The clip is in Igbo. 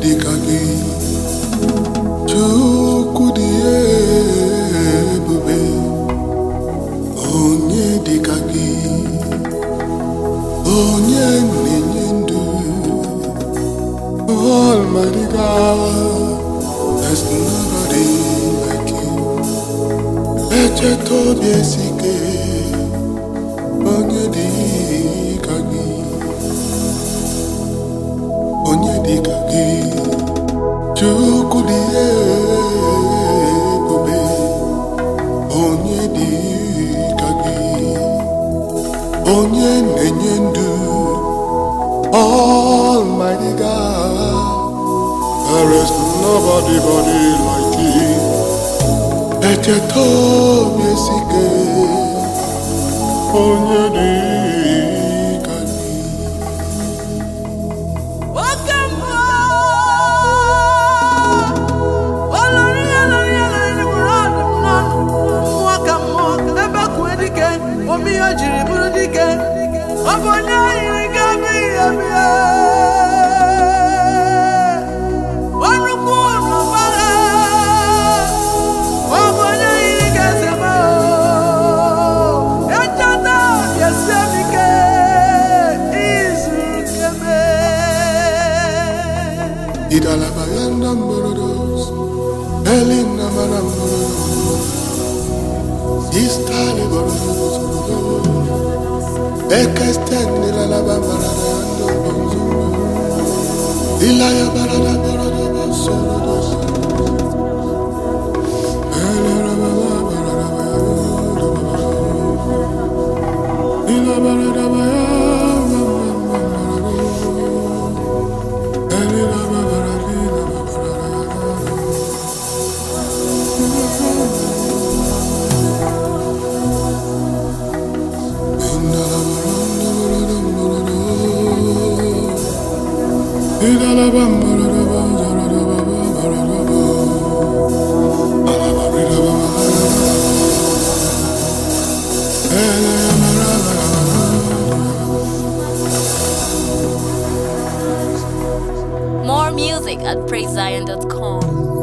dịka gị Chukwu dị ebube onye dịka gị onye na-enye ndụ Almighty God there's nobody like you echeta obi esike onye dịka gị onye dịka gị Chukwu dị ebube onye dịka gị onye na-enye ndụ Almighty God there is nobody body like you echeta obi esike onye dịka gị Oke mmụọ olori ya lori ya lori bụrụ ọdụm n'ọnụ mmụọ ka mmụọ ebe kwue dike ome ihe o jiri bụrụ dike ọ bụ onye yiri gị abịghị abịa ọnụkwu n'ụbara ọ bụ onye yiri gị eze m echeta bịasie m ike izuru nke mee Idalabayanda mborodos, Elina manamborodos, Istali borodos, Ekesteni lalaba baradando bonzundo, Ilaya barada borodos, sorodos, Elerababa baradabaya, Ila baradabaya, Elina baradina More music at praisezion.com.